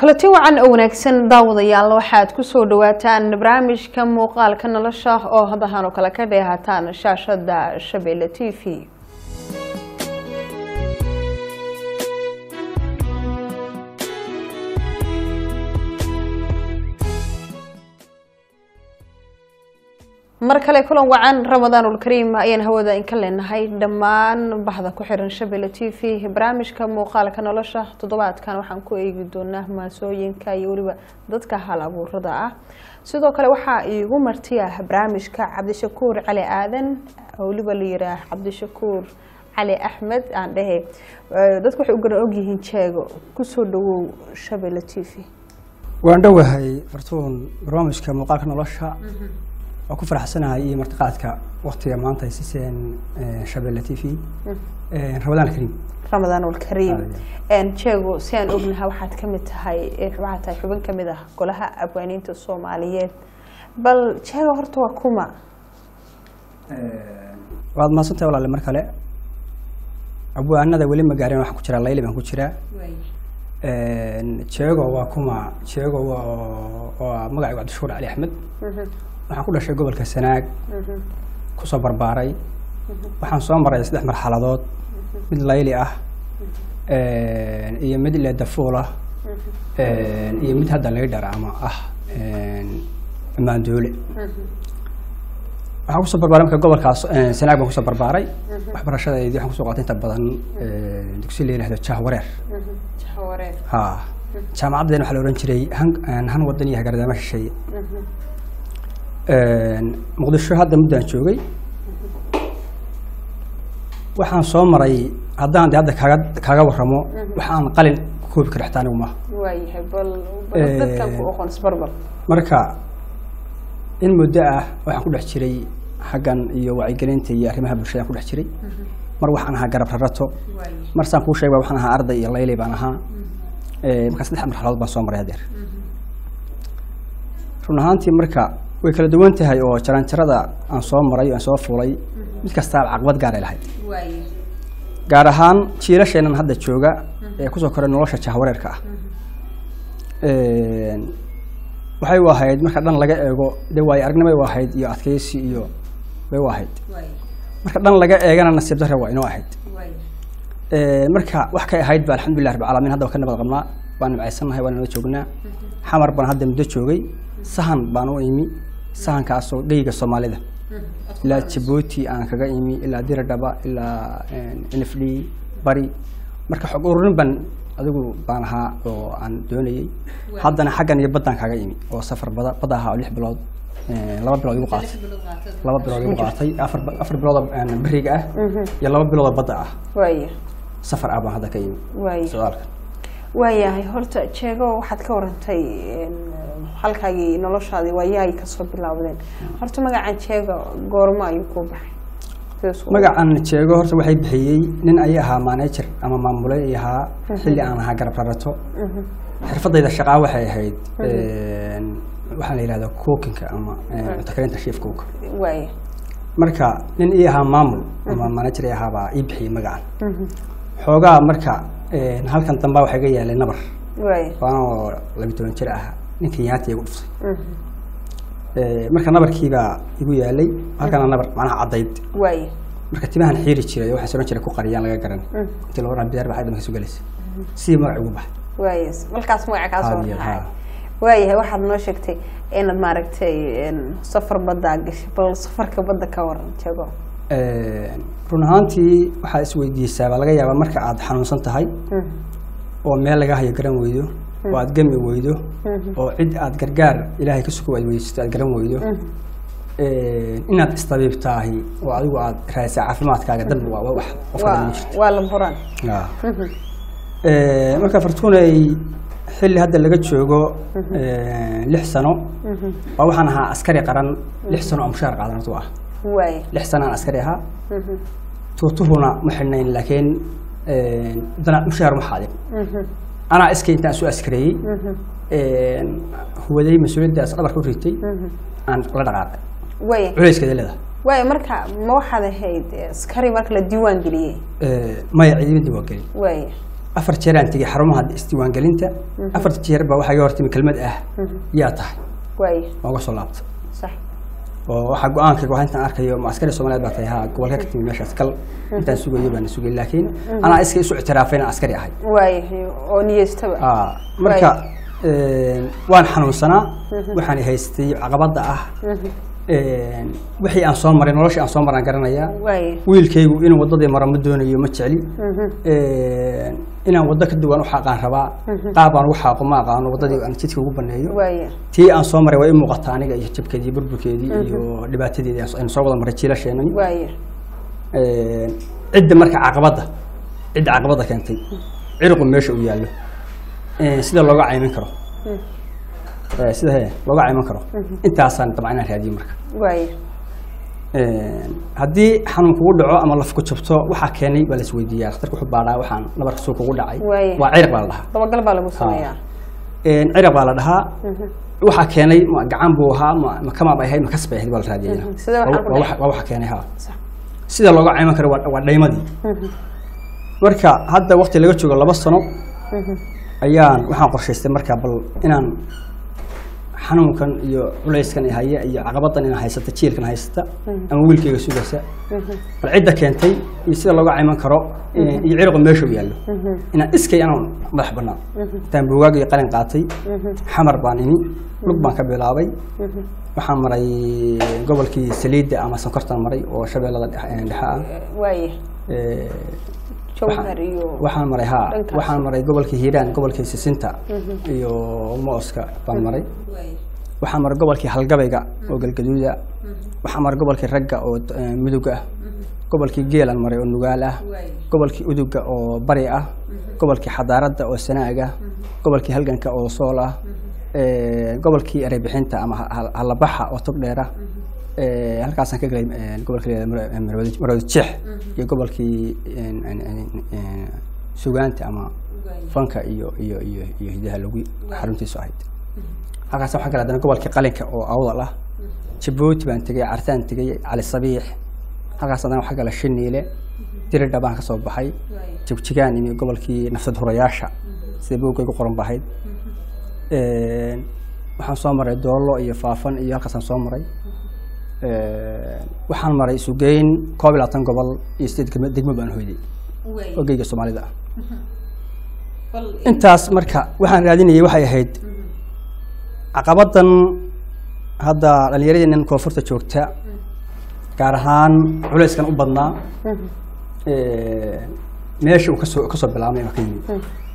kulanti wacan oo wanaagsan daawadayaal waxaad kusoo dhawaataan barnaamijka muuqaalka nolosha oo hadahan oo kale ka dheehataan shaashada shabeelle t v mar kale kulan wacan ramadaanulkariim ayaan hawada inka leenahay dhammaan bahda ku xiran shabeelle t v barnaamijka muuqaalka nolosha toddobaadkan waxaan ku eegi doonaa maasooyinka iyo weliba dadka hal abuurada ah sidoo kale waxaa iigu martiya barnaamijka cabdishakuur cali aadan weliba la yiraa cabdishakuur cali axmed aan dhehe dadku waxay u garan ogyihiin jeego kusoo dhawow shabeelle t v waan dhowahay fartuun barnaamijka muuqaalka nolosha waa ku faraxsanahay iyo martiqaadka waktiga maanta ay siiseen shabeelle t v ramadaan alkariim ramadaan alkariim jeego si aan ognaha waxaad ka mid tahay waxaad tahay xubin ka mid ah golaha abwaaniinta soomaaliyeed bal jeego horta waa kuma waad mahadsantahay walaale mar kale abwaanada weli ma gaarin waxaan ku jiraa layli baan ku jiraa jeego waa kuma jeego waa waa magacaygu cabdishuur cali axmed waxaan ku dhashay gobolka sanaag kusoo barbaaray waxaan soo maray saddex marxaladood mid layli ah iyo mid leedafuul ah iyo mid hadda laydhar ama ah maandoole waxaan kusoo barbaaray marka gobolkaas sanaag baan kusoo barbaaray waxbarashadeedii waxaan kusoo qaatay inta badan dugsi la yihahdo jahwareer ha jaamacaddeena waxaa la ohan jiray han han wadan iyo hagardama shisheeye muqdisho hadda muddaan joogay waxaan soo maray haddaan de hadda kaaga kaaga waramo waxaan qalin ku koobi kara xitaa anigu maaha waayahay bal dadkan ku oqon isbarbal marka in muddo ah waxaan ku dhex jiray xaggan iyo wacyigelinta iyo arrimaha bulshadaan ku dhex jiray mar waxaan ahaa garab rarato mar saan kuu sheega waxaan ahaa arday iyo laylay baan ahaa markaa saddex marxaladood baan soo maray hadeer run ahaantii marka way kala duwan tahay oo jaranjarada aan soo maray aan soo fuulay mid kastaaba caqabad gaaray lahayd gaar ahaan jiilasheenan hadda jooga ee kusoo koray nolosha jahwareerka ah waxay u ahayd marka dhan laga eego de waayo aragnimay u ahayd iyo adkeysi iyo bay u ahayd marka dhan laga eegana nasiib dare waa inoo ahayd marka wax kay ahayd ba alxamdulilah rabbi caalamiin hadda waa ka nabad qabnaa waan nimcaysannahay waan nala joognaa xamar baan hadda muddo joogay sahan baan u imi sahankaasoo dheyga soomaalida ilaa jabuuti aan kaga imi ilaa diradhaba ilaa n f d bari marka xog ururin baan adigu baan ahaa oo aan doonayey haddana xaggan iyo baddaan kaga imi oo safar bada badda ahaa oo lix bilood laba bilood igu qaatay laba bilood igu qaatay afar afar bilood beriga ah iyo laba bilood badda ah waaya safar ah baan hadda ka imi waaya su-aalka waayahay horta jeego waxaad ka warantay halkaagii noloshaadii waayahay kasoo bilaawdeen horta magacan jeego goormo ayuu kuu baxay magacan jeego horta waxay bixiyey nin ay ahaa manager ama maamule ay ahaa xilli aan ahaa garab rarato xirfadayda shaqaa waxay ahayd waxaa la yihahda cookinka ama cuntokarinta shief cook waaya marka nin ii ahaa maamul ama manager ay ahaabaa ii bixiyey magacan xoogaa marka halkan damba waxaa iga yaalay nabar waaya waanoo labi toban jir ah ninkan yaanta igu dhuftay marka nabarkiibaa igu yaalay halkana nabar macnaha caddayd waaya marka timahan xiiri jiray waxaa soran jiray ku qariyaan laga garan intii loo bidaar baa dhamka soo galaysa sidii magac ugu baxay waaya markaas magaca kaa soo Haadiya, raacay haa. waayahay waxaad noo sheegtay inaad maaragtay safar baddaa gashay bal safarka badda ka waran jeego run ahaantii waxaad isweydiisaa baa laga yaabaa marka aad xanuunsan tahay oo meel laga hayo garan weydo oo aad gami weydo oo cid aad gargaar ilaahay ka sugo aad weydiisto aad garan weydo inaad istabiibtaahi oo adigu aad raadisa caafimaadkaaga dambi waa waa wax qofka waa ma jirto waa la buraan Ah. marka fortunay xilli hadda laga joogo lix sano waa waxaan ahaa askari qaran lix sano oo mushaar qaadan horta ah waaya lix sano aan askari ahaa tuutuhuna ma xidhnayn laakiin dana mushaar ma xaadin anaa iskay intaan soo askareeyey huwaday mas-uuliyaddaas dhabarka u ritay aan la dhaqaaqay waaya culeyskeeda leedahay waaya marka ma waxaad ahayd askari marka la diiwaan geliyey maya ciidamada waa gelin waaya afar jeeraan tegey xarumaha isdiiwaangelinta afarta jeer baa waxaa iga hortimi kelmad ah yaa tahay waaya waa uga soo laabta sax oo waxaa go-aankayga waa intaan arkayo ma askari soomaaliyeed baa tahay ha gobolka ka timi meeshaas kal intaan sugayo baana sugay laakiin anaa iska isu ictiraafay inaan askari ahay waaya oo niyeystaba Ah, marka waan xanuunsanaa waxaan haystay caqabada ah wixii aan soo maray noloshii aan soo maraan garanayaa waaya wiilkaygu inuu wadadii maro ma doonayo ma jecli inaan waddo ka duwan u xaaqaan rabaa qaabaan ugu xaaqo ma aqaano waddadii aan jidka ugu baneeyo waaya tii aan soo maray waa i muuqata aniga iyo jabkeedii iyo burburkeedii iyo dhibaatadeedii aynu soo wada maray jiilasheenani waaya cidda marka caqabadda cidda caqabadda keentay cirqu meesha uu yaallo sida looga caymin karo Eh, sida he looga cayman karo intaasaan dabcan inaan raadiyo marka waaya haddii xanuun kugu dhaco ama laf ku jabto waxaa keenay baa la isweydiiyaa dhakhtarka wuxuu baadhaa waxaan nabarka suu kugu dhacay Waaye. waa cirq baa la dhahaa dabagal baa lagu sameeyaa ciraq baa la dhahaa waxaa keenay ma gacan buu ahaa ma ma kamaab ay ahayd ma kas bay ahayd baa la raadiyaya Mhm. Sida waxaan ku Waa- waa dhacay. waa waxa keenay ha Sax. sida looga cayman karo waa waa dhaymadii marka hadda waqti laga joogo laba sano ayaan waxaan qorshaystay marka bal inaan xanuunkan iyo culayskan i haya iyo caqabadan inaan haysata jiilkan haysata ama wiilkayga sugaysa bal cidda keentay iyo sida looga cayman karo eh, iyo cirqu meesha u yaallo inaan iskay anaan madax banaan intaan buugaag iyo qalin qaatay xamar baan ini lug baan ka bilaabay waxaan maray gobolkii saliidda ama sonkortan maray oo shabeellada dhex- eh, dhexe ah waaya Eh, jawhar iyo waxaan maray ha dhankaas. waxaan maray gobolkii hiiraan gobolkii sisinta iyo mooska baan maray waxaan maray gobolkii halgabayga oo galgaduuda waxaan maray gobolkii ragga oo eh, mudug ah gobolkii geelan maray oo nugaal ah gobolkii uduga oo bari ah gobolkii xadaaradda oo sanaag ah gobolkii halganka oo sool ah eh, gobolkii ereybixinta ama ha- ha- halabaxa oo tog dheer ah Eh, halkaasaan ka galay eh, gobolka la yihahdo Maro- Maroodi Maroodi jeex iyo gobolkii en- en- en- en, sugaanta ama fanka iyo iyo iyo iyo hidaha lagu xaruntiisu ahayd halkaas waxaa kale haddana gobolkii qalinka oo awdal ah jabuuti baan tegey cartaan tegey cali sabiix halkaas haddana waxaa kale shiniile diridha baan ka soo baxay jigjigaan imi gobolkii nafsad hurayaasha sida boogay ku qoran bahayd waxaan soo maray doollo iyo faafan iyo halkaasaan soo maray waxaan maray sugeyn koob iyo labaatan gobol iyo sideed degmo degmo baan hoyday oo geyga soomaalida ah intaas marka waxaan raadinayay waxay ahayd caqabadan hadda dhalinyaradeenan koonfurta joogta gaar ahaan culayskan u badnaa meesha uu kasoo kasoo bilaabmay ama ka yimid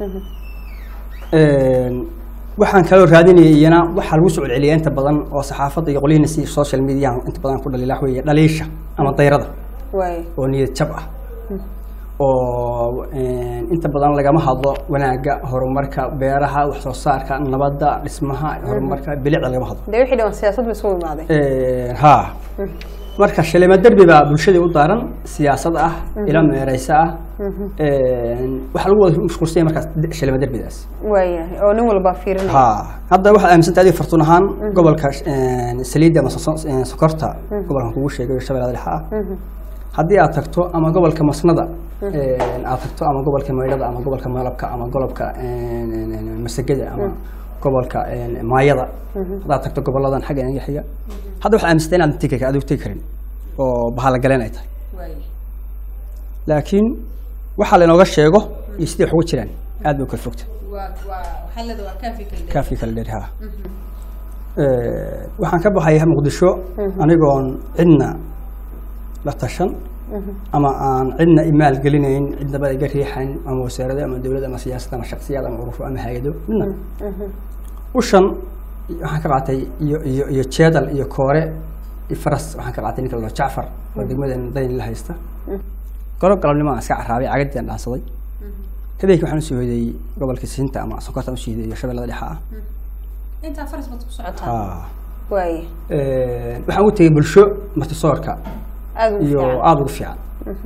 waxaan kaloo raadinayay iyana waxaa lagu soo celceliya inta badan oo saxaafadda iyo qolyihiina si social media inta badan ku dhaliila wax weeye dhaliisha ama dayrada waay oo niyad jab ah oo inta badan lagama hadlo wanaagga horumarka beeraha wax soo saarka nabadda dhismaha horumarka bilicda lagama hadlo dee wixii dhan siyaasad ba isugu imaaday ha marka shilima derbi baa bulshadii u daaran siyaasad ah ila meereysa ah waxaa lagu wada mashquulsanya markaas shilima derbidaas waayahay oo nin walba fiirinaya ha hadda waxaad aaminsantahay adiga fartuun ahaan gobolka saliidda ama soso- sokorta gobolkan kugu sheegay shabeellada dhexe ah haddii aad tagto ama gobolka masnada aad tagto ama gobolka maydhada ama gobolka malabka ama golobka masagada ama gobolka maayada haddaad tagto goboladan xagga inaga xiga hadda waxaad aaminsantay inaad tegi adigu tegi karin oo bahala galeen ay tahay laakiin waxaa lainooga sheego iyo sidii wax uga jiraan aad bay u kala fogta kaafii kala dheer ha waxaan ka baxay muqdisho anigoon cidna la tashan ama aan cidna imaal gelinayn cidnaba iga riixayn ama wasaarado ama dowlad ama siyaasad ama shaksiyad ama ururo ama hay-ado midna ushan waxaan ka qaatay iyo iyo iyo jeedal iyo koore iyo faras waxaan ka qaatay ninka la dhaho jacfar oo degmadan dayn la haysta golo galabnimo aan iska carraabay cagadii aan dhaansaday habeenkii waxaan usoo hoyday gobolka siinta ama sonkorta usoo hoyday iyo shabeellada dhexe ah intaa faras baad ku socotaa Ah. waaya waxaan u tegey bulsho martisoorka aada ugu iyo fiican aada ugu fiican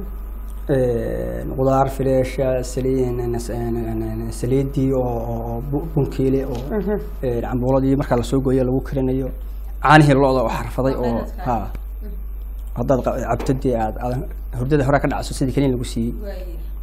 qudaar fileesha saliin saliidii oo oo bu- bunkiile oo cambuuladii markaa lasoo gooyo lagu karinayo caanihii lo-da oo xarfaday oo ha haddaad qa- cabtadii aad aad hurdada hore ka dhacso sidii kaniin lagu siiyey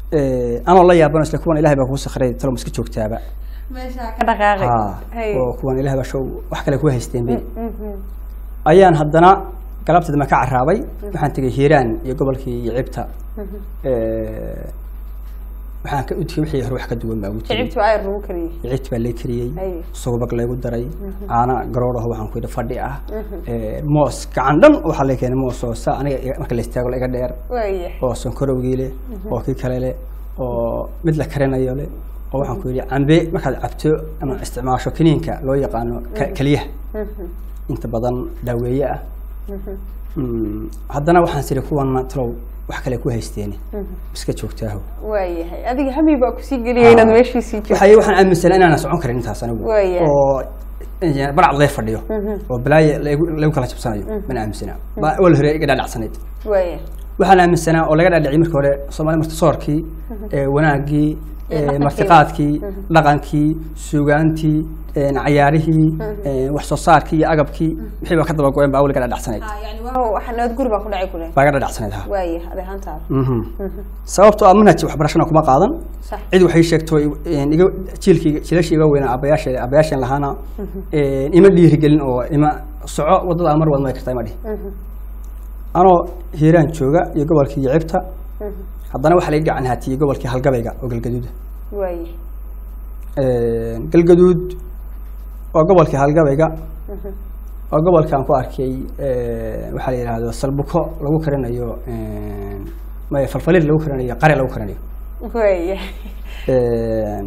Eh, anoo la yaabano isle kuwan ilahay baa kuu sakray talo ma iska joogtaaba meeshaa ka dhaqaaqay Ha, Hay. oo kuwan ilahay baa show wax kale ku haysteen bay Mhm. ayaan haddana galabteed ma ka caraabay waxaan tegay hiiraan iyo gobolkii iyo cibta Eh, waxaan ka u tegey wixii hore wax ka duwan baa ugu tegey kicibtu ayar lagu kariyey ciid baa lee kariyey Ay. subag laygu daray caana garoodhaho waxaan ku yidhi fadhi ah Eh, moos gacan dhan waxaa la keenay moos oo saa aniga iga- marka la istaago la iga dheer waaya oo sonkorowgii leh oo kii kale leh oo mid la karinayo leh oo waxaan ku yidhi cambe markaad cabto ama isticmaasho kiniinka loo yaqaano ka- keliyaha inta badan daaweeye ah Mm, haddana waxaan siri kuwana talow wax kale ku haysteeni iska joogtaaho waayahay adiga hami baa kusii geliyay inaad meeshiisii joogto waxay waxaan aaminsanaa inaan socon karin intaas anigu Waaya. oo eh, barcad lee fadhiyo oo balaaye lagu lagu kala jabsanayo mana aaminsanaa baa awal hore iga dhaadhacsanayd waaya waxaan aaminsanaa oo laga dhaadhiciyay markii hore soomaali martisoorkii ee wanaaggii Iyo ee dhaqankii. martiqaadkii dhaqankii suugaantii ee cayaarihii ee wax soo saarkii iyo agabkii wixii baa ka daba go-een baa awal iga dhaadhacsanayd yani waa waxa nabad guri baa ku dhacay kule baa iga dhaadhacsanayd ha waaya adi ahaantaada Mhm. sababtoo ah manhaj waxbarashana kuma qaadan sax cid waxay sheegto een, iga jiilkii jiilashii iga weynaa abayaashe abayaasheen lahaana een, ima dhiirigelin oo ima soco wadada mar wad may kartaa ima dhihi anoo hiiraan jooga iyo gobolkii yicibta haddana waxaa laga gacan haatiyey gobolkii halgabayga oo galgaduuda waaya Een, galgaduud waa gobolkii halgabayga waa gobolkaan ku arkay een, waxaa la yidhaahdo salbuko lagu karinayo een, maya falfalir lagu karinayo qare lagu karinayo waaya Een,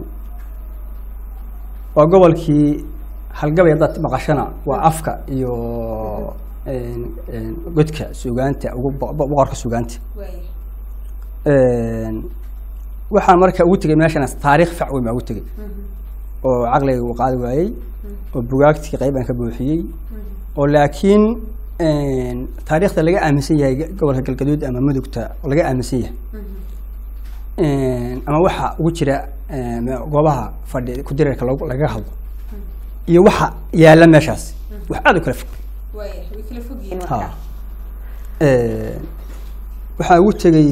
waa gobolkii halgabay haddaad maqashana waa afka iyo een, een, godka suugaanta ugu bo- bo- boqorka suugaanta waaya Een, waxaan marka ugu tegay meeshana taariikh fac weyn baa ugu tegay oo caqliga uu qaadi waayey oo bugaagtii qayb aan ka buuxiyey oo laakiin een, taariikhda laga aaminsan yahay gobolka galgaduud ama mudugta oo laga aaminsan yahay Een, ama waxa ugu jira een, goobaha fadhi ku-dirarka lagu- lagaga hadlo iyo waxa yaalla meeshaas wax aada u kala fog waaya way kala fog yihiin ha marka Een, waxaa ugu tegay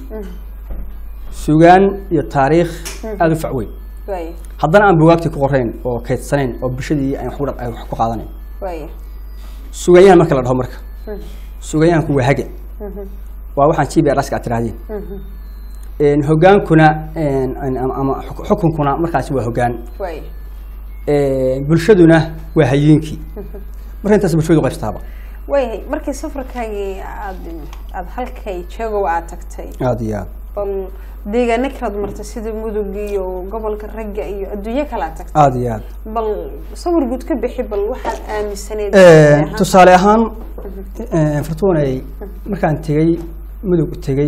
sugaan iyo taariikh aada u fac weyn waaya haddana aan bugaagtii ku qorayn oo kaydsanayn oo bulshadii ay wax ku dha- ay wax ku qaadanayn waaya sugayahan marka la dhaho marka sugayahanku waa hage waa waxaan g b r aska aad tirahdeen Een, hogaankuna een, een, ama- ama xuk- xukunkuna markaasi waa hogaan waaya Een, bulshaduna waa hayiinkii marka intaas bulshadu qaybstaaba waayahay markii safarkaagii aad aad halkay joogow aad tagtay aada iyo aad bal deegaano kalaad martay sida mudug iyo gobolka ragga iyo adduunyo kale aad tagtay aada iyo aad bal sawir guud ka bixi bal waxaad aaminsaneyd Een, tusaale ahaan een, fartuunay markaan tegey mudug tegey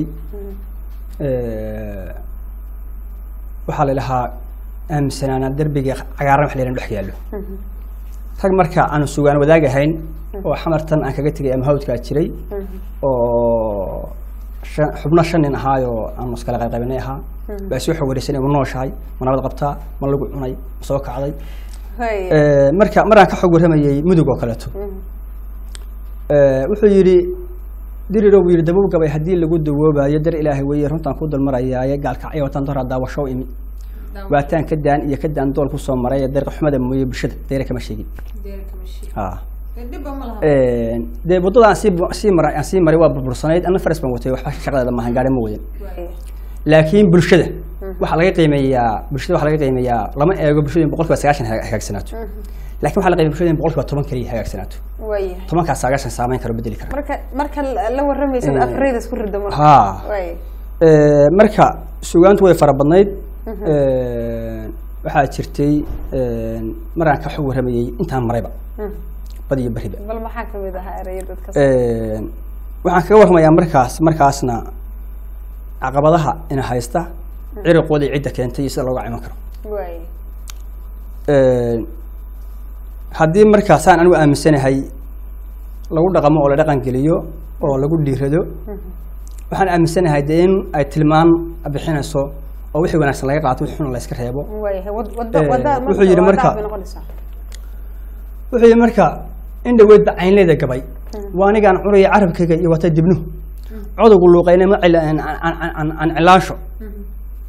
ee, waxaa la dhahaa aaminsanaana derbiga cagaaran wax la yidhaha dhex yaallo rag marka aan sugaan wadaag ahayn oo xamartan aan kaga tegay ama hawdkaa jiray oo shan- xubno shan nin ahaayoo aan iskala qaybqaybinay ahaa baa soo xogwareysanay ma nooshahay ma nabad qabtaa ma lagu cunay ma soo kacday waaya Ee, marka maraan ka xog warramayey mudug oo kaleeto Ee, wuxuu yidhi dirirow yidhi dabow gabay haddii lagu dawoobayo dar ilaahay weeye runtaan ku dulmarayaaye gaalkacyo wataan doraa daawashow imi waataan ka daan iyo ka daan dool kusoo maray ee deeqa xumada mooye bulshada deere kama sheegin ha dhibba ma laha Een, dee waddada aan sii bu- sii maray aan sii maray waa burbursanayd anna faras baan watay waxba shaqadeeda maahan gaari ma wadan waaya laakiin bulshada waxaa laga qiimeeyaa bulshada waxaa laga qiimeeyaa lama eego bulshada in boqolkiiba sagaashan haga- hagaagsanaato laakiin waxaa la qiimeeya bulshada in boqolkiiba toban keliya hagaagsanaato waaya tobankaas sagaashan saameyn karo bedeli kara marka marka la warramaysad Eh, afrayda isku rida marka haa waaya Ee, marka sugaantu way fara badnayd Ee, waxaa jirtay ee, maraan ka xog warramayey intaan marayba bad iyo beriba bal maxaa kamid ahaa eraya dadka Ee, waxaan kaga warramayaa markaas markaasna caqabadaha ina haysta ciriqoodii cidda keentay iyo sida looga ciman karo waaya Ee, haddii markaasaan anigu aaminsanahay lagu dhaqamo oo la dhaqan geliyo oo lagu dhiirado waxaan aaminsanahay dee in ay tilmaan bixinayso oo wixii wanaagsan laga qaato wixii xun la iska reebo waayahay wad wada Eh, wada wuxuu yidhi marka- bay noqonaysaa wuxuu yidhi marka in dhaweedba caynleeda gabay waa anigaan cunaya carabkayga iyo wata dibnuhu codowgu luuqayna ma cila- aan- aan- aan- aan- aan cilaansho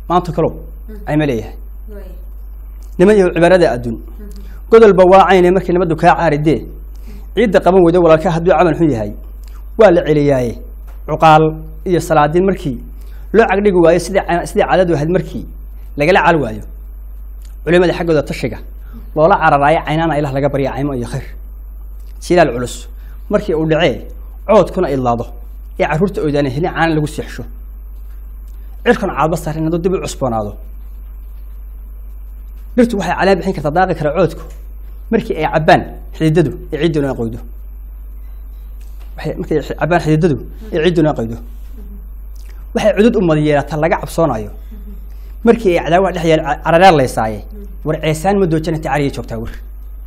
maanta kalow ayma leeyahay niman iyo cibaarada adduun godolba waa cayne markii nabaddu kaa caaridee ciidda qaban weydo walaalka hadduu camal xun yahay waa la celiyaaye cuqaal iyo salaadiin markii loo cagdhigi waayo sidii ca- sidii caadadu ahayd markii lagala cal waayo culimada xaggooda tashiga loola cararaayo caynaana ilah laga barya caymo iyo khayr silaal culus markii uu dhacee coodkuna idlaado ee carruurta oydaana helin caana lagu seexsho cirkuna caadba saarin hadduu dib u cusboonaado dhirtu waxay caleen bixin kartaa daaqi kara coodku markii ay cabbaan xididadu ee ciidduna qoydo waxay markay xi- cabbaan xididadu ee ciidduna qoydo waxay cudud u madayeelataa laga cabsoonayo markii ay cadaawaha dhex yaal carareer laysaaye war ceesaan ma doojana ta cariya joogtaa wir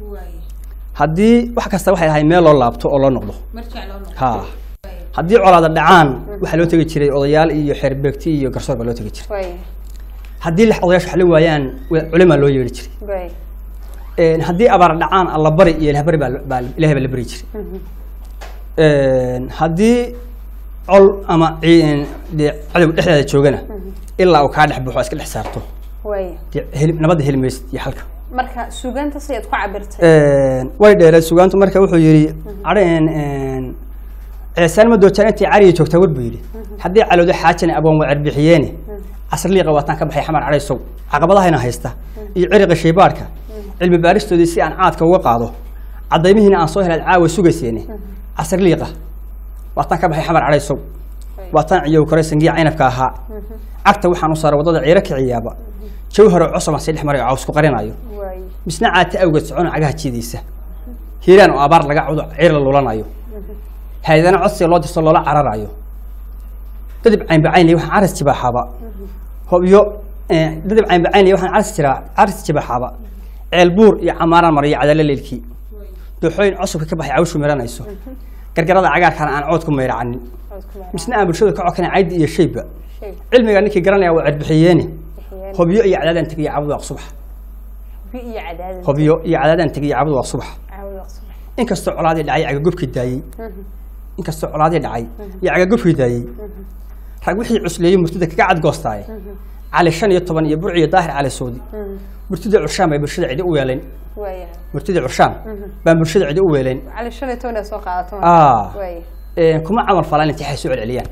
haddii wax kasta waxay ahay meel loo laabto oo loo noqdo ha haddii colaada dhacaan waxaa loo tegi jiray odayaal iyo xeerbeegti iyo garsoor baa loo tegi jiray way haddii lix odayaashu wax la waayaan wa- culimaa loo yeeri jiray way Een, haddii abaar dhacaan allabari iyo ilahbari baa baa ilahay baa la bari jiray Een, haddii col ama cii- dee cadow dhexdeeda joogana ilaa uu kaa dhex baxo iska dhex saarto way dee heli- nabadda heli maysid iyo xalka marka suugaanta sidaad ku cabirtay Een, way dheereed sugaantu marka wuxuu yidhi cadheen ceesaan ma doojaan intay cariya joogtaa war buu yidhi haddii calowdo xaajana aboon waa cerbixiyeene casrliiqa waataan ka baxay xamar cadhay sow caqabadahayna haysta iyo ciriqa shaybaadhka cilmi baaristoodii si aan caadka uga qaado caddaymihiina aan soo helaad caawa sugayseene casrliiqa waataan ka baxay xamar cadhay sow waataan ciyow kore sangiya caynabka ahaa cagta waxaan u saaray waddada ciiro kiciyaaba jawharo cosoban si dhex maray oo cawsku qarinayo way misna caata awgeed socona cagaha jiidiisa hiiraan oo abaar laga cudo ciir la lulanayo haydana codsiga loo dirso loola cararayo dadib caynbacaynley waxaan caras jibaaxaaba hobyo eh, dadib caynbacaynley waxaan caras jiraa caras jibaaxaaba ceel buur iyo camaaraan mariyo cadalo leelkii dooxooyin cusubka ka baxay cawshu miranayso gargarada cagaarkaana aan cood ku mayracanin misna aan bulshada ka cokana caydi iyo shayba shay cilmiga ninkii garanaya waa cerbixiyeene bixiyeen hobyo iyo cadaadaan tegiyo cabud waa subax bi iyo cadaadin hobyo iyo cadaadaan tegiyo cabud waa subax caawda subax inkastoo colaadii dhacay cagagubkii daayey inkastoo colaadii dhacay iyo cagagubkii daayey rag wixii cusleeyey murtida kaga cadgoostaaye cali shan iyo toban iyo burci iyo daahir cali soodi murtida curshaan bay bulshada cidi u weelayn way murtida curshaan baan bulshada cidi u weelayn cali shan iyo toban ee soo qaadato Ah. way Ee, kuma camal falaan intay waxay soo celceliyaan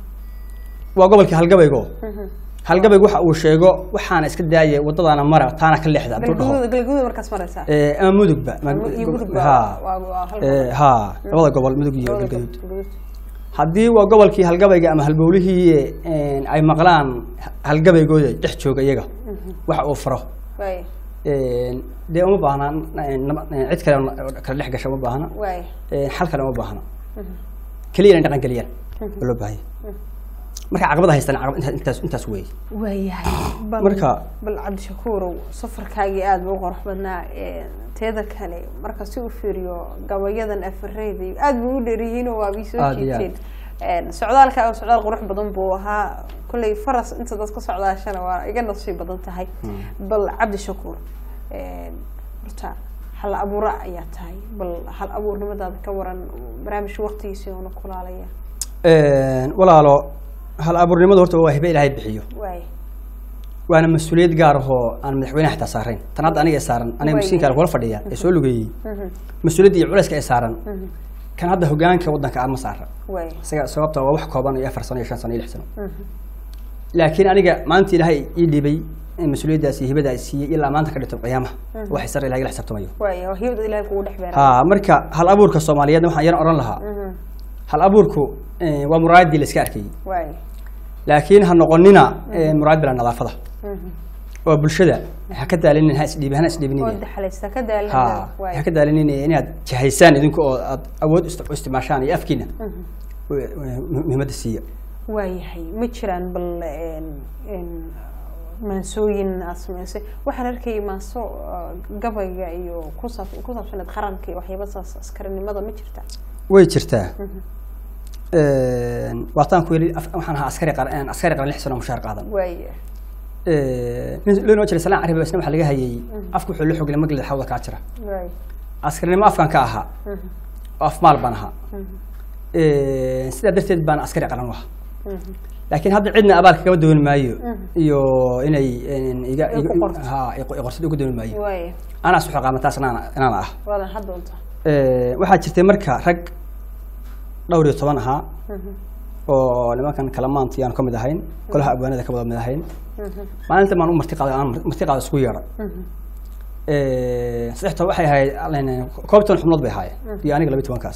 waa gobolkii halgabaygo halgabaygu waxa uu sheego waxaana iska daayay waddadaana mara taana ka leexda hadduu dhaho galgududa galgududa markaas maraysaa Ee, ama mudugba ma- iyo gudub ha waa waa hal Ee, ha labada gobol mudug iyo gobol. galgaduud Galguduud. haddii waa gobolkii halgabayga ama halbowlihii een, ay maqlaan halgabaygooda dhex jooga iyaga waxa uu faro way een, dee uma baahna een, nama- een, cid kale oo kala dhex gasha uma baahna way een, xal kale uma baahna keliya inay dhaqan geliyaan oo loo baahanya marka caqabada haystaan caqabad intaas intaas intaas weeye waayahay bal Marka- bal cabdishakuurow safarkaagii aada buu u qurux badnaa ee, teeda kale marka si u fiiriyo gabayadan afareyda iyo aada buu u dheeryihiinoo waabay soo Aad iyo aad. jiiteen Een, socdaalka oo socdaal qurux badan buu ahaa kolley faras inta dad ka socdaashana waa iga nasiib badan tahay bal cabdishakuur een, horta hal abuura ayaa tahay bal hal abuurnimadaada ka waran barnaamijka waqtigiisii oona kulaalaya Een, walaalo hal abuurnimadu horta waa hibe ilaahay bixiyo waay waana mas-uuliyad gaar ahoo aan madaxweynaha xitaa saarayn tan hadda aniga ee saaran aniga Way. masiinka kula fadhiya ee soo lugeeyey mas-uuliyadda iyo culayska ee saaran kan hadda hogaanka waddanka aan ma saara waay isaga sababta waa wax kooban iyo afar sano iyo shan sano iyo lix sano laakiin aniga maanta ilaahay ii dhibay in mas-uuliyaddaasi hibada siiyey ilaa maanta ka dhito qiyaamaha wax sare ilahay la xisaabtamayo waay waa hibada ilaahay kugu dhex beera ha marka hal abuurka soomaaliyeedna waxaan yar oran lahaa hal abuurku eh, waa muraadii la iska arkayey waay laakiin ha noqonina eh, muraad bila nadaafada oo bulshada ha ka daalinin ha isdhiibin hana oo isdhiibinin daxalaysta ka daalin ha waay ha ka daalinin inaad jahaysaan idinku oo aad awood ist- u isticmaashaan iyo afkiina u- u- muhiimadda siiya waayahay ma jiraan bal een een maansooyin aad samaysay waxaan arkayay maaso uh, gabayga iyo ku saab ku saabsaneed qaranka iyo waxyaaba saas askarinimada ma jirta way jirtaa waataan ku yidhi af- waxaan ahaa askari qaran askari qaran lix sano mushaar qaadan waaya nin loo noo jiray salaan carabi isna waxaa laga hayay afka wuxuu la xoglay maglida xawda kaa jira waay askarinimo afkan ka ahaa oo afmaal baan ahaa sidaa darteed baan askari qaran u ahaa laakiin hadda cidna abaalka kama dooni maayo iyo inay in- iga Ay ku iga- qorto. ha i qo- i qorsada ugu dooni maayo waaya anaa suxo qaama taas inaan inaan ah waadan hadda unta Eh, waxaa jirtay marka rag dhowr iyo toban ahaa oo nimankan kalamaanti aan ka mid ahayn golaha abwaanada ka wada mid ahayn maalinta maan u marti qaaday aan marti qaada isku yeedhay saddex toban waxay ahayd aleen, koob iyo toban xubnood bay ahaayeen iyo aniga laba iyo tobankaas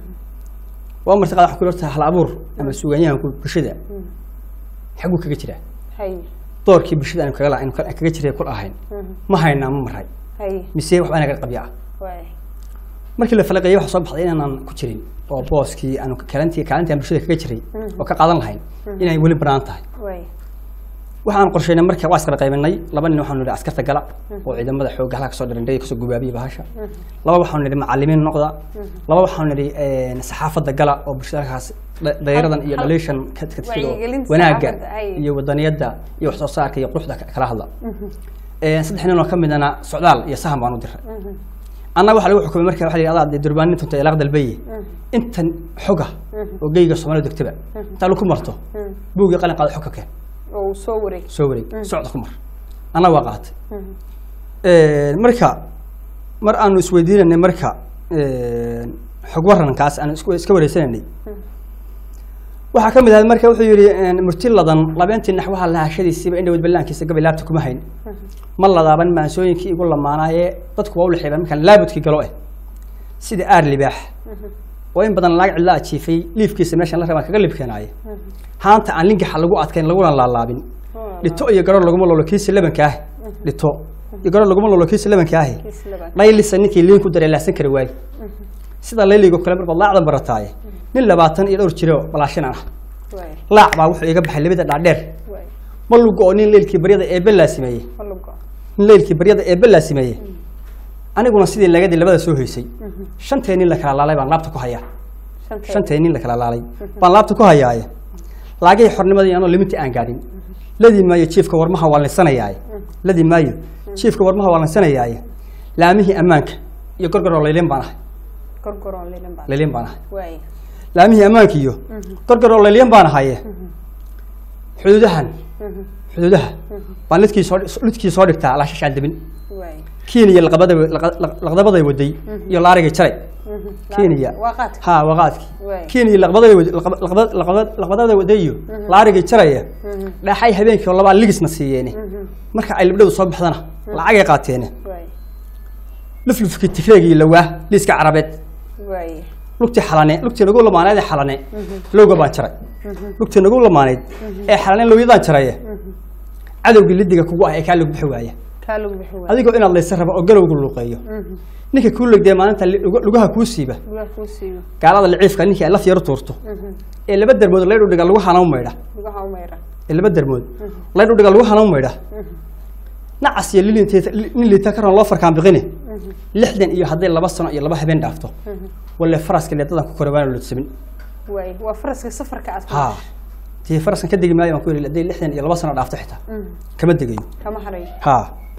waa marti qaada waxaa ku horta hal abuur ama suugaanyahanku bulshada xaguu kaga jiraa hay doorkii bulshada aanu kaga la- aanu ka- kaga jiray kul ahayn ma haynaa ma maray hay mise waxbaa naga qabya ah waaya markii la falaqeeyay waxaa soo baxday inaanan ku jirin oo booskii aanu kaalintii kaalintii aan bulshada kaga jiray oo ka qaadan lahayn inay weli banaan tahay waaya waxaan qorsheynay marka waa iskala qaybinay laba nin waxaanu nidhi askarta gala oo ciidamada xoogga halka kasoo dhirindhay kasoo gubaabiya bahasha laba waxaanu nidhi macalimiin noqda laba waxaanu nidhi een, saxaafadda gala oo bulshada halkaas dha- dhalinyaradan iyo hal- dhaliishan ka ka fido wacyigelinta wanaagga saxaafadda, ay. iyo wadaniyadda iyo wax soo saarka iyo quruxda ka- kala hadla Een, saddex nin oo ka midana socdaal iyo sahan baan u diray annaga waxaa lagu xukumay marka waxa la yidhi adaa dee durbaanin tunta ilaaq dalbaye intan xoga oo geyga soomaalida degtaba intaa lagu marto buugii qalin qaada xog ka keen oo uu soo wareeg soo wareeg socda ku mar annaga waa qaatay Een, marka mar aanu isweydiinanay marka een, xog warankaas aan isku- iska wareysananay waxaa ka mid ahayd marka wuxuu yidhi een, murtiladan labeentii naxwaha lahashadiisiiba indhawad ballaankiisa gabay laabta kuma hayn ma ladaaban maansooyinkii igu lamaanaayee dadku waa u lexeebaan markaan laabudkii galo eh sida aar libaax oo in badan laag cidla ajiifay liifkiisa meeshan la rabaan kaga libkeenaaye haanta aan lingaxa lagu adkayn laguna laalaabin dhito iyo garo laguma lolo kiisa labanka ah dhito iyo garo laguma lolo kiisa labanka ahi kiis laban dhaylisa ninkii liin ku daray laasan kari waaye sida layligo kale marbaad laacdan barataaye nin labaatan iyo dhowr jiro balaashin ah waaya laac baa wuxuu iga baxay labada dhaadheer waaya ma lugo oo nin leylkii baryada eebbe laasimeeyey malugo nin leylkii baryada eebbe laasimeeyey aniguna sidii lagadii labada soo hoysay shantee nin la kala laalay baan laabta ku hayaa shantee shantee nin la kala laalay baan laabta ku hayaaye laagay xornimadii anoo limintii aan gaadhin ladii maayo jiifka warmaha waa lansanayaaye ladii maayo jiifka warmaha waa lansanayaaye laamihii ammaanka iyo gorgoroo layliin baan ahay gorgoroon lilan baa layliin baan ahay waaya laamihii ammaanka iyo gorgoroo layliin baan ahaye xuduudahan xuduudaha baan lidkii soo lidkii soo dhigtaa alaashashaan debin waaya kenya laqabada laqdabaday waday iyo laarigay jaray kenya waa qaadka ha waa qaadkii Waay. kenya laqbaday wad- laqab- laqabad- laqabad- laqbadada waday iyo laarigay jaraya dhaxay habeenkii oo labaa ligisna siiyeene marka ay libdhadu soo baxdana lacagay qaateene waaya luflufkii tigreegii lawaa liiska carabeed waaya lugtii xalane lugtii nagu lamaaneed ee xalane lowga baan jaray lugtii nagu lamaaneyd ee xalane lowyadaan jaraye cadowgii lidiga kugu ah ee kaa lagu bixi waaya kaa lagu bixi waaya adigoo inaad laysa rabo oo galowgu luuqeeyo ninka kuu legdee maalinta li- luga- lugaha kuu siiba lugaa kuu siiyo gaalada liciifka ninkii ay laf yaro tuurto ee laba dermood laydhu dhiga lagu hanaw maydha lugaha u mayra ee laba dermood laydhu dhiga lagu hanaw maydha nacas iyo lilinteeta nin liita karan loo farkaan biqine lixdan iyo hadday laba sano iyo laba habeen dhaafto walle faraska leedadan ku kore waana lodsamin waaya waa faraska safarka aad ku ha tii faraskan ka degi maayo baan ku yidhi hadday lixdan iyo laba sano dhaafto xitaa kama degayo kama harayo ha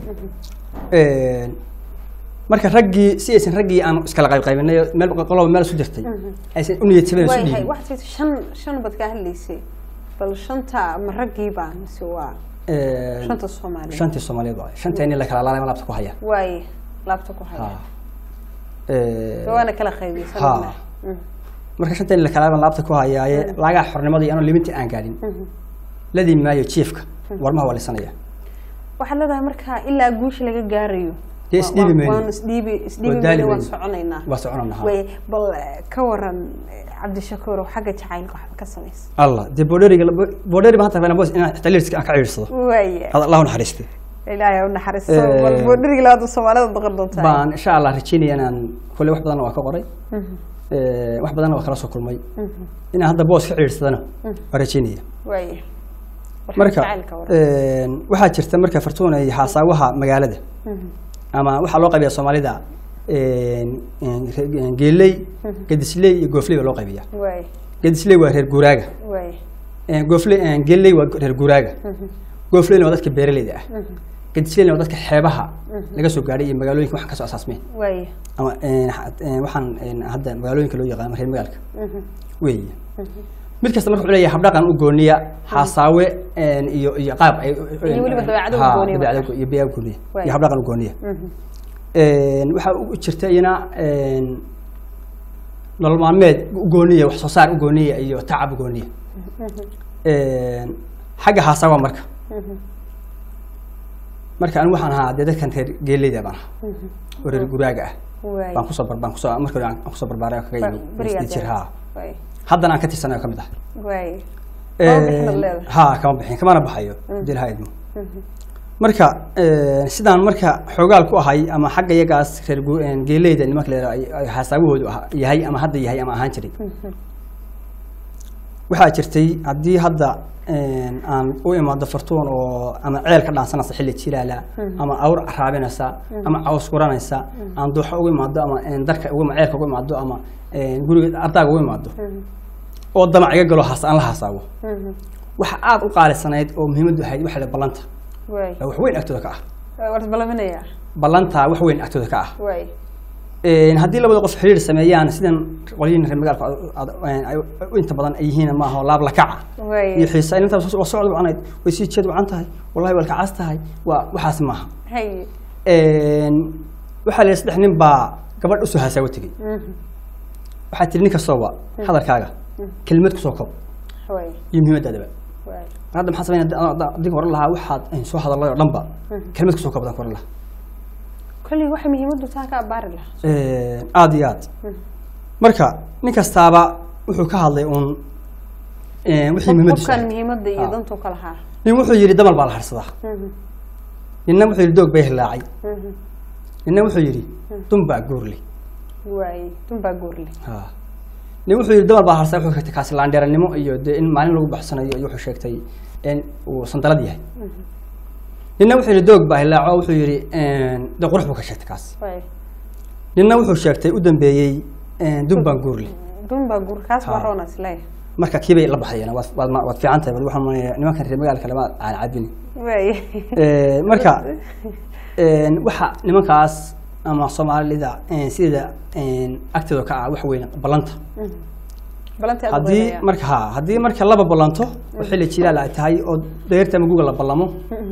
marka raggii si aysan raggii aan iskala qaybqaybinay oo meel qoloba meel isu jirtay aysan u niyad sabeen isu waayahay dhiibin waxaad tii shan shan bad kaa hadlaysay bal shanta ma raggii baa mise waa Een, shanta soomaaliyeed shantii soomaaliyeed waay shantii nin la kala laalay ma laabta ku haya waaye laabta ku haya ha Een, waana kala qaybiysan ha marka shantii nin la kala laalay laabta ku hayaaye laagaha xornimadii anoo limintii aan gaadhin ladii maayo jiifka warmaha waa lisanaya waxaad leedahay marka ilaa guusha laga gaarayo Dee waa- isdhiibi waa- mayno. waan isdhiibi isdhiibi Waa daali mayno waan mayno. soconaynaa waa soconana ha way bal eh, ka waran eh, cabdishakuur oo xagga jacaylka waxba ka samaysa allah dee boodheriga boodheri baan hata rabaa boos inaan xitaa liirska aan ka ciirsado waaye hada allahu naxariistay ilaahay u naxariisto Eh, bal boodhirigi labaad soomaalida boqor doontaa baan insha allah rajeynaya inaan kule wax badanna waa ka qoray Ee, wax badanna waa kala soo kulmay inaan hadda boos ka ciidsadana waa rajeynaya waaye War marka jacaylka waran een, waxaa jirta marka fartuuna iyo xaasaawaha magaalada ama waxaa loo qaybiya soomaalida een, een, re- een, geeley gedisley iyo goofley baa loo qaybiya waaye gedisley waa reer guuraaga waaye Een, goofley een, geeley waa reer guuraaga goofleyna waa dadka beeraleyda ah gedisleyna waa dadka xeebaha laga soo gaadhay iyo magaalooyinka waxaan kasoo asaasmeen waaye ama een, ha- een, waxaan een, hadda magaalooyinka loo yaqaano reer magaalka weeye mid kasta marka wuxuu leeyahay habdhaqan u gooniya xaasaawe een, iyo iyo qaab ay Iyo weliba dabeecado u Ha, gooniya dabeecado marka. go- iyo biyaa u gooniya Waay. iyo habdhaqan u gooniya Mhm. Een, waxaa u jirta iyana een, nolol maalmeed u gooniya wax soo saar u gooniya iyo tacab u gooniya Een, xagga xaasaawa marka Mhm. marka anigu waxaan ahaa dee dadkan reer geeleyda baan ahaa Mhm. oo reer guraaga ah Waay. baan kusoo bar baan kusoo marka hore aan kusoo barbaaray oo kaga Ba- yimi berigaad isdii jir leedahay. ha Waay. haddana aan ka tirsanayo ka mid ah Waay. Kama bixin ad leedahay. ha kama bixin kamana baxayo dilha idmo marka een, sidaan marka xoogaal ku ahay ama xagga iyagaas reer gu- een, geeleyda nimanka leedaha ay ay xaasaabahoodu aha- yahay ama hadda yahay ama ahaan jiray Mhm. waxaa jirtay haddii hadda een, aan u imaado fartuun oo ama ceel ka dhaansanaysa xilli jilaala ama awr caraabinaysa ama caws guranaysa aan dooxa ugu imaado ama een, darka ugu ceelka ugu imaado ama een, guriga ardaaga ugu imaado Mhm. oo damac iga galo haas aan la haasaabo Mhm. waxa aad u qaalisanayd oo muhiimaddu ahayd waxa la ballanta Waay. waa wax weyn agtooda ka ah Waay, waad balaminaya. ballanta wax weyn agtooda ka ah Waay. Een, haddii labada qof xiriir sameeyaan sidan qolyihin reer magaalka ad- ad- ay u inta badan ay yihiin maaha oo laab la kaca Waay. iyo xiisa inta waa socod wacnayd way sii jeed wacan tahay wallahi waa kacaas tahay waa waxaas maaha Hay. Een, waxaa la yidhi saddex nin baa gabadh usoo hasaawo tegey Mhm. waxaa tiri nin kastooba hadalkaaga kelmad kusoo kob Waay. iyo muhiimadaadaba Waay. hadda maxaa sameynaa adiga oran lahaa waxaad een, soo hadalay oo dhanba kelmad kusoo kobdaan ku oran lahaa Koley waxa muhiimaddu taa ka abaari lahaa. Een, aad iyo aad marka nin kastaaba wuxuu ka hadlay uun een, wixii muhiimadiisu Qofkan ahayd. muhiimadda iyo Ah. dantu ka lahaa. nin wuxuu yidhi damal baa la harsadaa Mhm. ninna wuxuu yidhi doog bay hilaacay Mhm. ninna wuxuu yidhi dun baa guurley Waay. Dunbaa guurle. Ha. nin wuxuu yidhi damal baa la harsadaa wuxuu sheegtay kaasi laandheeranimo iyo dee in maalin lagu baxsanayo iyo wuxuu sheegtay in uu sandalad yahay ninna wuxuu yidhi doog baa hilaaco wuxuu yidhi een, dee qurux buu ka sheegtay kaas Waay. ninna wuxuu sheegtay u dambeeyey een, dun baan guurley Dunbaa guur kaas baa Ha. roona isleeyahay. marka kii bay la baxayeen waad waad ma- waad fiican tahay bal waxaan maleeyaa nimankan reer magaalka lama aan cabini Waay. Ee, marka een, waxa nimankaas ama soomaalida een, sida een, agtooda ka ah wax weyn ballanta Ballantii aad haddii weynaya. marka ha haddii marka laba ballanto oo xilli jilaal ay tahay oo dayrta ama guga la ballamo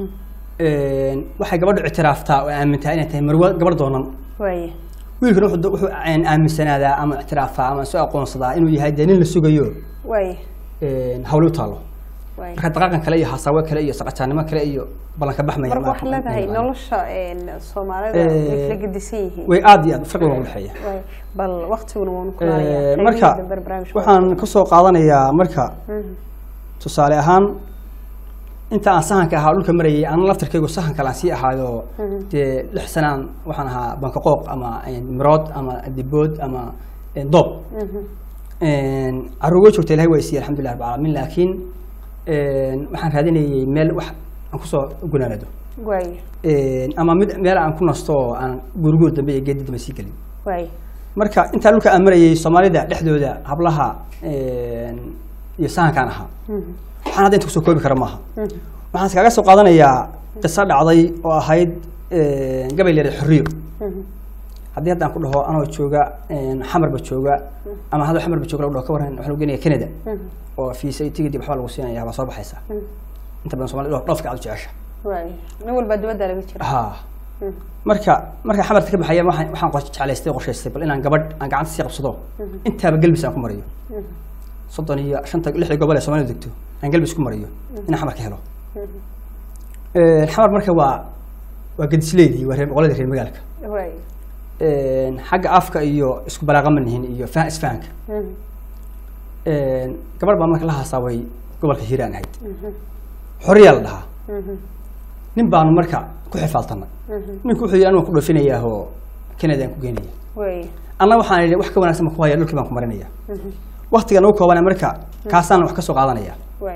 een, waxay gabadhu ictiraaftaa oo aamintaa inay tahay marwo gabadh doonan Waay. wiilkana wuxuu wuxuu een, aaminsanaadaa ama ictiraafaa ama soo aqoonsadaa inuu yahay dee nin la sugayo Waay. een, hawle u taalo Waay. marka daqaaqan kale iyo hasaawe kale iyo saqajaanimo kale iyo ballanka baxmaya marka ma- waxaa leedahay ma- nolosha een, soomaalida Eh, way kala gedisan yihiin way aad iyo aad farqi waa u dhexeeya Waay. bal waqtiguna waanu Ee, kulaalayaa marka waxaan ka soo qaadanayaa marka tusaale ahaan inta aan sahanka ahaa dhulka marayay aan laftarkaygu sahan kale aan sii ahaayo dee lix sanaan waxaan ahaa bankaqooq ama een, mirood ama dibood ama een, doob caruur way joogta ilahay waa isiiye alxamdulilah rabbil caalamiin laakiin een, waxaan raadinayay meel wax aan kusoo gunaanado waay Een, ama mid meel aan ku nasto oo aan guriguur dambe iyo geedi dambe sii gelin waay marka intaa dhulka aan marayay soomaalida dhexdooda hablaha een, iyo sahankaan ahaa waxaan hadda inta kusoo koobi kara maaha waxaan iskaga soo qaadanayaa qiso dhacday oo ahayd een, gabay leedahay xorriyo haddii hadda aan ku dhaho anoo jooga een, xamarba jooga ama hadda xamarba jooga lagu dhaho ka waran waxaa lagu geenaya canada oo fiisa iyo tigid iyo waxbaa lagu siinaya waa soo baxaysa inta badan soomaalida dhoofka aad u jecesha waay nin walbaa dibadda laga jira ha marka marka xamarta ka baxaya waxaan waxaan qor- jeclaystay qorshaystay bal inaan gabadh aan gacanta sii qabsado intaaba gelbis aan ku mariyo soddon iyo shanta lixda gobol ee soomaalida degto aan gelbis ku mariyo inaan xamar ka helo Een, xamar marka waa waa gadisleydii waa reer boqoladii reer magaalka waay Een, xagga afka iyo isku balaaqa ma nihin iyo fa- isfahanka Een, gabadh baa marka la haasaaway gobolka hiiraan ahayd xoriyaa la dhahaa nin baanu marka ku xifaaltanay ninku wuxuu yidhi anigu ku dhoofinayaa oo canada aan ku geenaya waay anna waxaan idhi wax ka wanaagsan baan ku haya dhulkii baan ku marinaya waktigan ugu koobana marka kaasaan wax ka soo qaadanaya waay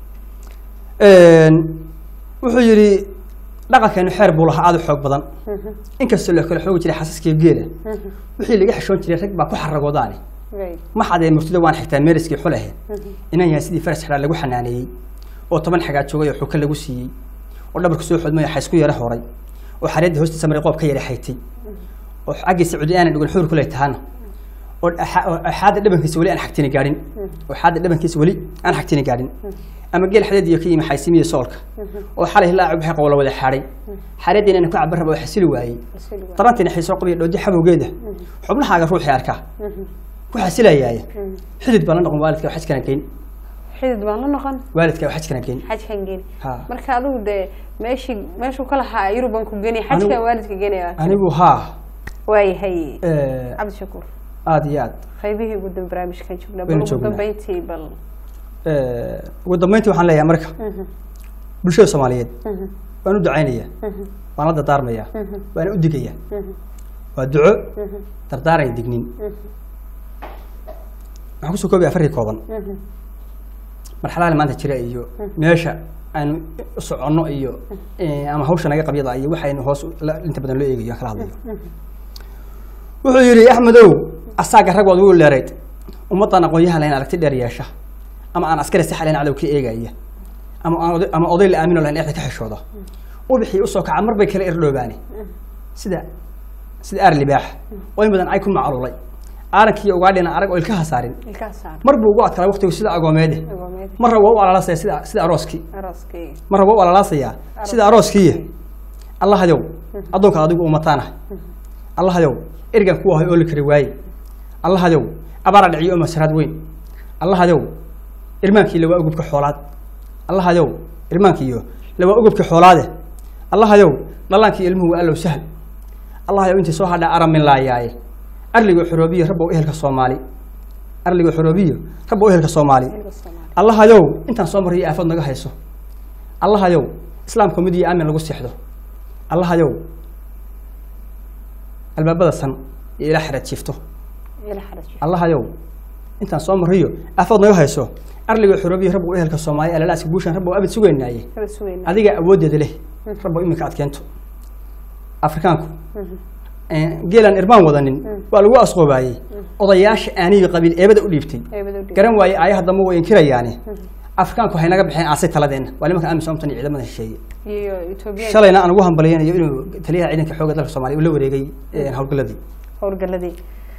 Een, wuxuu yidhi dhaqankeenu xeer buu lahaa aad u xoog badan inkastoo la kala xoogi jiray xasaskiiyo geela wixii laga xishoon jiray rag baa ku xaragoodaani waay ma xadee murtida waan xigtaa meeriskii xulehe inaan yahay sidii faras xidhaa lagu xanaaneeyey oo toban xagaa joogay oo xuka lagu siiyey oo dhabarku soo xodmay oo xaysku yara horay oo xareedda hoostiisa maray qoob ka yara xaytay oo xaggiisa cudi aanan dhigan xuur kuley tahana oo axa- oo axaada dhabankiisa weli aan xagtini gaadhin oo axaada dhabankiisa weli aan xagtini gaadhin ama geel xadeed iyo ka yimi xaysimiya soolka oo xalay laaci baxay qowla wada xaadhay xareediina inaan ku cabar raba oo xasili waayey darantiina xiisoo qabiya dhoodi xabowgeeda xubnahaaga ruuxii arkaa ku xasilayaaye xidid baan la noqon waalidka oo xajkana geyn xidid baan la noqon waalidka oo xajkana geyn xajkan geni Ha. marka adigu dee meeshii meeshuu ka lahaa yuruban ku geni xajkan Anigu- waalidka genaya anigu haa waayahay eh, cabdishakuur aad iyo aad qaybihii ugu dambe barnaamijkan joognaa bal Waynu ugu joognaa. dambeyntii bal Eh, ugu dambeyntii waxaan leeyahay marka bulshada soomaaliyeed waan u ducaynaya waan la dardaarmaya waan u digaya waa duco dardaaran iyo dignin waxaan kusoo koobaya afarkii kooban marxaladaha maanta jira iyo meesha aynu u soconno iyo eh, ama hawsha naga qabyada iyo waxaynu hoos u- la- inta badan loo eegayo aan kala hadlayo wuxuu yidhi axmedow asaaga rag waad ugu leerayd ummaddan aqoon-yahan lahayn aragti dheer yeesha ama aan askari si xalayn cadow ka eegaya ama aan oday- ama oday la aamino lahayn dhexda ka xishooda ubixii usoo kaca mar bay kala irdhoobaani sida sida aar libaax oo in badan ay ku macluulay aarankiiyo ugaadhina arag oo ilka hasaarin ilkaa saar mar buu ugu adkaaday waqtigu sida agoomeede agoomeed marra waa u alalaasaya sida sida arooskii arooskii marra waa u alalaasayaa sida arooskii allahayow addoonka adigu umataana allahayow ergan ku ahay oo la kari waaye allahayow abaara dhiciyo oo masaraad weyn allahayow irmaankii lawaa ugubka xoolaad allahayow irmaankiiyo lawaa ugubka xoolaade allahayow dhallaankii ilmuhu waa allow sahal allahayow intii soo hadhaa aramin laayaaye arligoo xoroobiyo rabbow ehelka soomaali arligoo xoroobiyo rabbow ehelka soomaali Ilka Soomaali. allahayow intaan soo mariyo aafad naga hayso allahayow islaamka mid iyo aamin lagu seexdo allahayow albaabada san iyo ilaa xeraad jiifto ila xaraj allahayow intaan soo mariyo aafad naga hayso arligoo xoroobiyo rabbow ehelka soomaali alalaaska guushan rabbow abad sugeynaaye kala sugayna adiga awooddeeda leh rabbow iminka aad keento afrikaanku geelaan irmaan wadanin waa lagu asqoobaayey odayaasha aaniga qabiil eebada u dhiibtay eebada u dhig garan waaye aayaha dambe way inkirayaane afrikaanku waxay naga baxeen aasay taladeenna waa nimanka amisoomtan iyo ciidamada shisheeye iyo Ethiopia shalayna aan ugu hambalyaynayo inuu taliyaha ciidanka xoogga dalka soomaaliya uu la wareegay eh, howlgaladii howlgaladii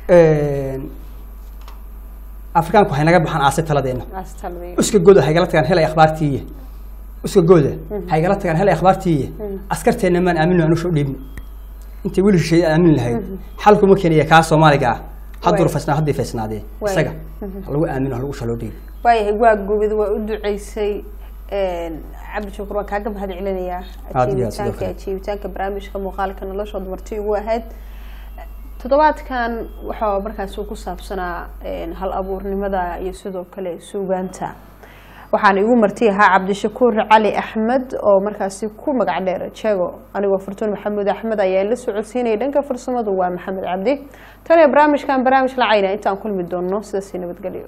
afrikaanku waxay naga baxaan aasay taladeenna astalday uska gooda haygala tagaan helay akhbaartiiye uska gooda haygala tagaan helay akhbaartiiye askarteenna maan aamino anusha u dhiibno intay wiil shisheeye aamin lahayd xalkuma keenaya kaa soomaaliga ah hadduu Waay. rufasnaa haddii faysnaadee Waay. isaga ha lagu aamino ha lagu shaloo dhiibo waayahay waa gubid waa u duceysay cabdishakuur waan kaaga mahad celinayaa Aad iyo aad, sidoo ajiibitaanka kale. ajiibitaanka barnaamijka muuqaalka noloshood marti ugu ahayd toddobaadkan waxaa markaas uu ku saabsanaa een, hal abuurnimada iyo sidoo kale suugaanta waxaana igu marti ahaa cabdishakuur cali axmed oo markaasi ku magac dheer jego anigoo furtuun maxamuud axmed ayaa la socodsiinaya dhanka farsamadu waa maxamed cabdi tan iyo barnaamijkan barnaamij lacayna intaan kulmi doono sidaasi nabadgelyo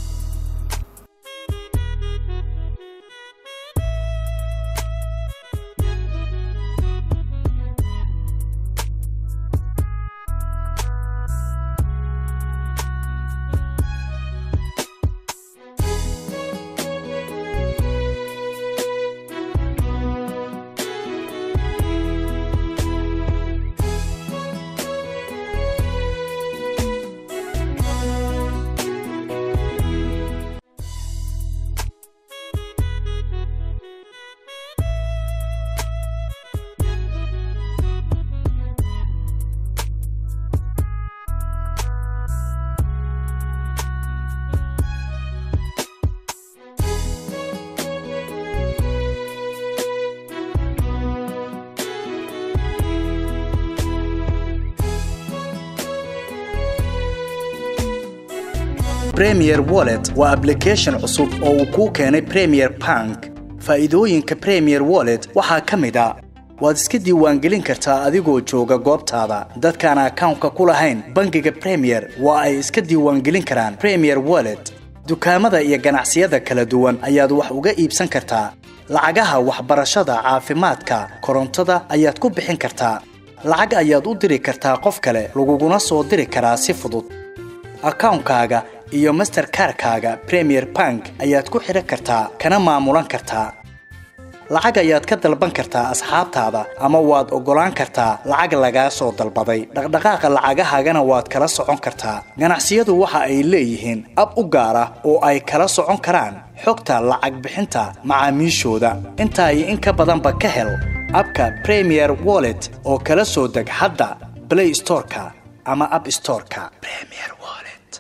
Premier Wallet waa application cusub oo uu kuu keenay Premier Bank. Faa'iidooyinka Premier Wallet waxaa ka mid ah waad iska diiwaangelin kartaa adigoo jooga goobtaada. Dadkaan akawnka ku lahayn bangiga Premier waa ay iska diiwaangelin karaan Premier Wallet. Dukaamada iyo ganacsiyada kala duwan ayaad wax uga iibsan kartaa. Lacagaha waxbarashada, caafimaadka, korontada ayaad ku bixin kartaa. Lacag ayaad u diri kartaa qof kale, laguguna soo diri karaa si fudud. akawnkaaga iyo masterkarkaaga premier bank ayaad ku xidhan kartaa kana maamulan kartaa lacag ayaad ka dalban kartaa asxaabtaada ama waad oggolaan kartaa lacag lagaa soo dalbaday dhaqdhaqaaqa lacagahaagana waad kala socon kartaa ganacsiyadu waxa ay leeyihiin ab u gaar ah oo ay kala socon karaan xogta lacag bixinta macaamiishooda intaa iyo in ka badanba ka hel abka premier wallet oo kala soo deg hadda play storeka ama app storeka premier